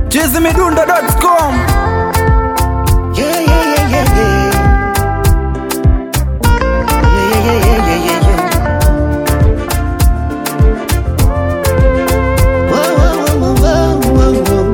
chizimidundo.com Yeah, yeah, yeah, yeah, yeah. Yeah, yeah, yeah, yeah, yeah, yeah. Whoa, whoa, whoa, whoa, whoa, whoa.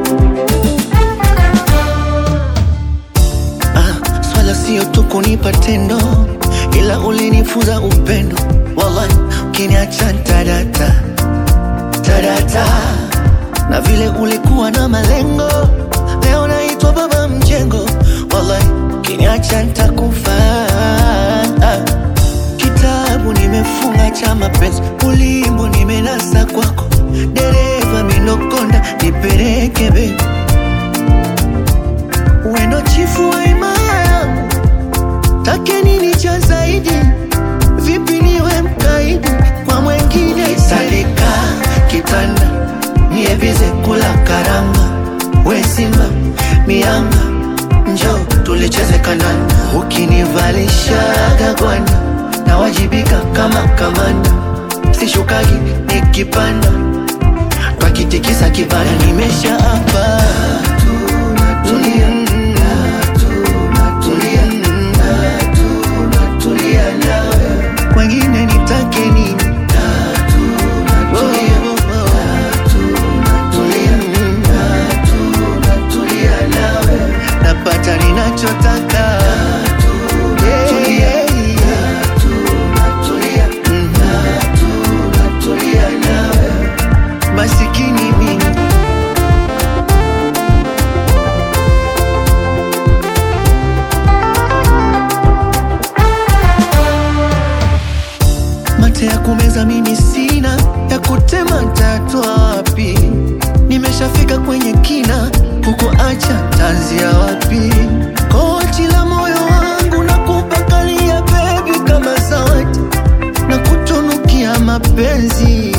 Ah, swala sio tu kunipa tendo, ila ulinifunza upendo. Wallahi, ukiniacha tadata tadata, na vile ulikuwa na malengo, leo naitwa baba mjengo. Wallahi, ukiniacha nitakufa. Kitabu nimefunga cha mapenzi, ulimbo nimenasa kwako, dereva minokonda, nipeleke baby weno chifu wa imaya yangu, take nini cha zaidi? Vipi niwe mkaidi kwa mwengine? Salika kitanda nievize kula karanga, we simba mianga, njo tulicheze kananda, ukinivalishaga gwanda nawajibika kama kamanda, sishukagi nikipanda twakitikisa kibana, nimesha hapa tulia tulia tulia nawe wengine nitake nini Tulia nawe napata ninachotaka Yeah, yeah, yeah. Mhm. Tulia nawe masikini mimi mate ya kumeza mimi sina ya kutema tatoa wapi nimeshafika kwenye kina huko acha tanzia wapi kochi la moyo wangu na kupakalia bebi kama zawadi na kutunukia mapenzi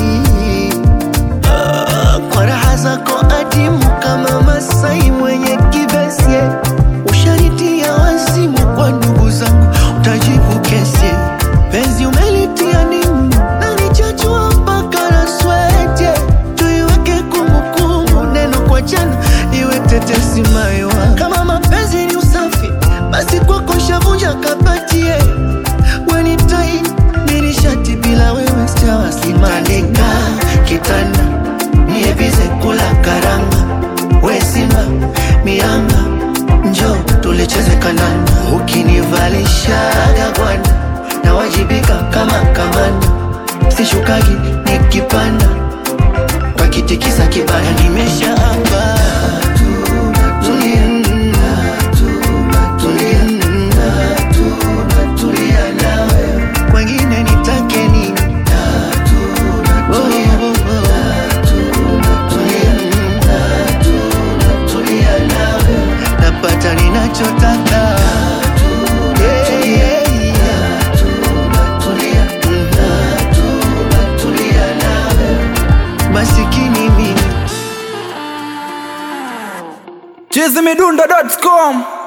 Ah, kwa raha zako adimu kama masai mwenye kibesie usharitia wazimu kwa ndugu zangu utajibu kesi penzi umelitia nimu na nichachua mpaka na swete tuiweke kumbukumbu neno kwa jana iwe tetesi maiwa kama mapenzi ni usafi basi kwako shavunja kapatie weni tai nilishati bila wewe sijawasimandika kitanda nievize kula karanga we simba mianga njo tulicheze kananda ukinivalishaga gwanda nawajibika kama kamanda sishukagi nikipanda twakitikisa kibaya nimesha hapa tulia tulia tulia nawe kwengine nitake nini Oh, oh, oh. Tulia nawe napata ninachotaka Yeah, yeah, yeah. Mhm. Tulia nawe masikini mimi chizimidundo.com